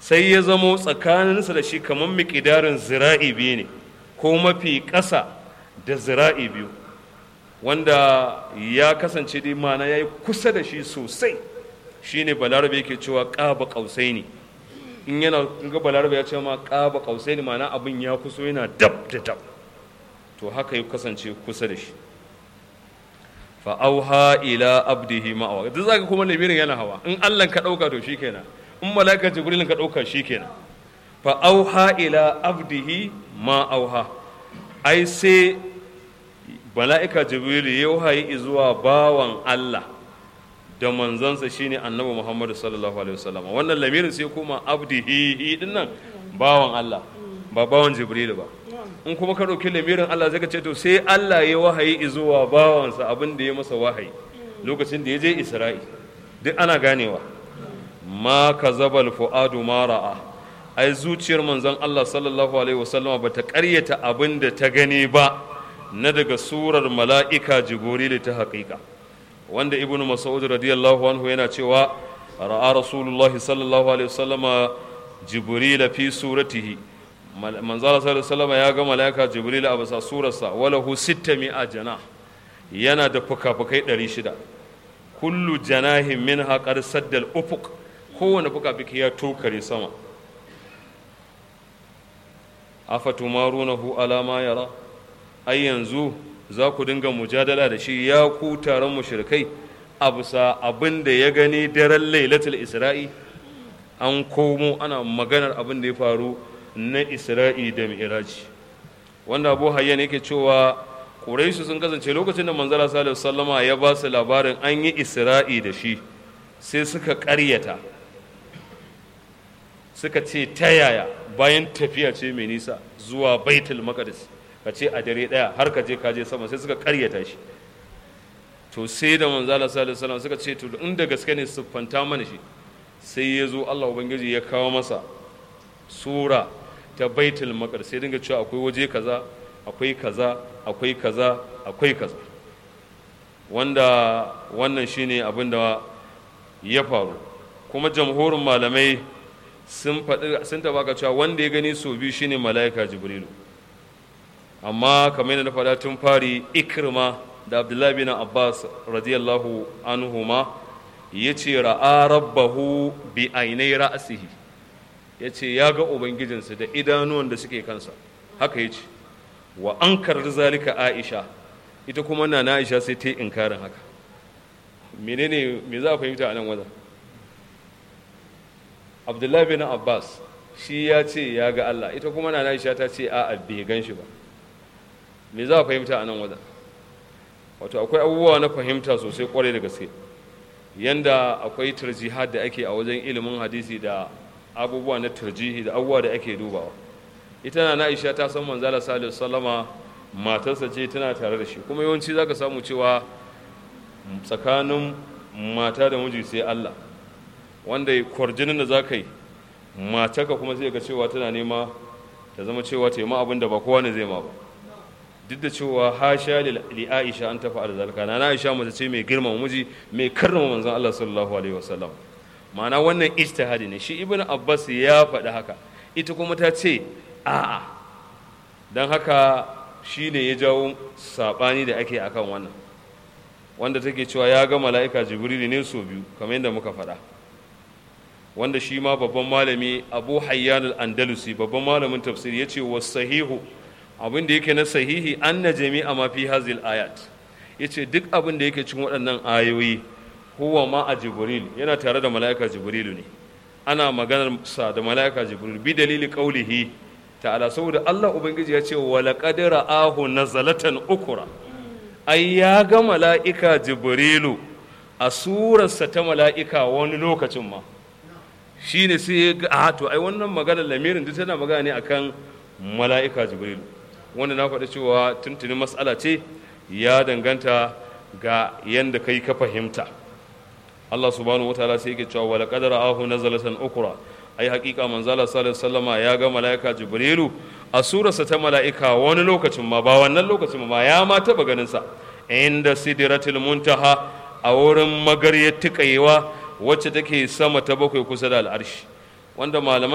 sai ya zamo tsakaninsa da shi kamar miƙidarin zira'i biyu ne ko mafi ƙasa da zira'i biyu wanda ya kasance dai mana ya yi kusa da shi sosai shine balarabe yake cewa ƙaba ƙausai ne in yana ga balarabe ya ce ma ƙaba ƙausai ne mana abin ya kuso yana dab da dab to haka ya kasance kusa da shi fa'auha ila abdihi ma'awa duk zaka kuma lamirin yana hawa in Allah ka ɗauka to shikenan in malaka jibril ka ɗauka shikenan fa'auha ila abdihi ma'auha ai sai mala'ika jibril ya wahayi zuwa bawan Allah da manzansa shine annabi Muhammad sallallahu alaihi wasallam wannan lamirin sai kuma abdihi din nan bawan Allah ba bawan jibril ba in kuma ka ɗauki lamirin Allah zai ka ce to sai Allah ya wahayi zuwa bawansa abin da ya masa wahayi lokacin da ya je Isra'i duk ana ganewa ma kazabal fuadu ma ra'a ai zuciyar manzon Allah sallallahu alaihi wasallam ba ta ƙaryata abin da ta gani ba na daga surar mala'ika jibril ta haƙiƙa wanda ibn mas'ud radiyallahu anhu yana cewa ra'a rasulullah sallallahu alaihi wasallama jibril fi suratihi manzala sallallahu alaihi ya ga mala'ika jibril a bisa surarsa walahu sitta mi'a jana yana da fuka-fukai ɗari shida kullu janahin min haƙar saddal ufuk kowane fuka-fuki ya tokare sama afatumarunahu alama yara ai yanzu za ku dinga mujadala da shi ya ku taron mushrikai a bisa abin da ya gani daren lailatul isra'i an komo ana maganar abin da ya faru na isra'i da mi'raji wanda abu hayyan yake cewa ƙuraishu sun kasance lokacin da manzala salihu sallama ya ba su labarin an yi isra'i da shi sai suka ƙaryata suka ce ta yaya bayan tafiya ce mai nisa zuwa baitul maqdis ka ce a dare ɗaya har ka je ka je sama sai suka ƙaryata shi to sai da manzala salihu sallama suka ce to inda gaske ne siffanta mana shi sai ya zo allah ubangiji ya kawo masa sura ta baitul maqdis sai dinga cewa akwai waje kaza akwai kaza akwai kaza akwai kaza wanda wannan shine abin da ya faru kuma jamhurin malamai sun faɗi sun taba cewa wanda ya gani so biyu shine mala'ika jibrilu amma kamar yadda na faɗa tun fari ikrima da abdullahi bin abbas radiyallahu anhuma ya ce ra'a rabbahu bi ainai ra'asihi ya ce ya ga ubangijinsa da idanuwan da suke kansa haka ya ce wa an karar zalika aisha ita kuma na aisha sai ta yi inkarin haka menene me za a fahimta a nan wajen abdullahi bin abbas shi ya ce ya ga allah ita kuma na aisha ta ce a bai gan shi ba me za a fahimta a nan wajen wato akwai abubuwa na fahimta sosai kwarai da gaske yanda akwai tarjihad da ake a wajen ilimin hadisi da abubuwa na tarjihi da abubuwa da ake dubawa ita na Aisha ta san manzala sallallahu sallama matarsa ce tana tare da shi kuma yawanci zaka samu cewa tsakanin mata da miji sai Allah wanda kwarjinin da zaka yi matarka kuma sai ga cewa tana nema ta zama cewa ta yi ma abin da ba kowa ne zai ma ba duk da cewa hasha li Aisha an tafi arzalka na Aisha mace ce mai girmama miji mai karrama manzon Allah sallallahu alaihi wasallam ma'ana wannan ijtihadi ne shi ibn abbas ya faɗi haka ita kuma ta ce a'a don haka shi ne ya jawo saɓani da ake akan wannan wanda take cewa ya ga mala'ika jibrili ne so biyu kamar yadda muka faɗa wanda shi ma babban malami abu hayyan al-andalusi babban malamin tafsiri ya ce wa sahihu abin da yake na sahihi an na jami'a ma fi hazil ayat ya ce duk abin da yake cikin waɗannan ayoyi huwa ma a jibril yana tare da mala'ika jibrilu ne ana maganar sa da mala'ika jibril bi dalili qaulihi ta'ala saboda Allah ubangiji ya ce wa laqad ra'ahu nazalatan ukura ai ya ga mala'ika jibrilu a surarsa ta mala'ika wani lokacin ma shine sai ya ga a to ai wannan maganar lamirin duk tana magana ne akan mala'ika jibrilu wanda na faɗi cewa tuntuni mas'ala ce ya danganta ga yanda kai ka fahimta Allah subhanahu wataala sai yake cewa wala qadara ahu nazalatan ukra ai hakika manzala sallallahu alaihi wasallama ya ga malaika jibrilu a surarsa ta malaika wani lokacin ma ba wannan lokacin ma ya ma taba ganin sa inda sidratul muntaha a wurin magaryar tikayewa wacce take sama ta bakwai kusa da al'arshi wanda malaman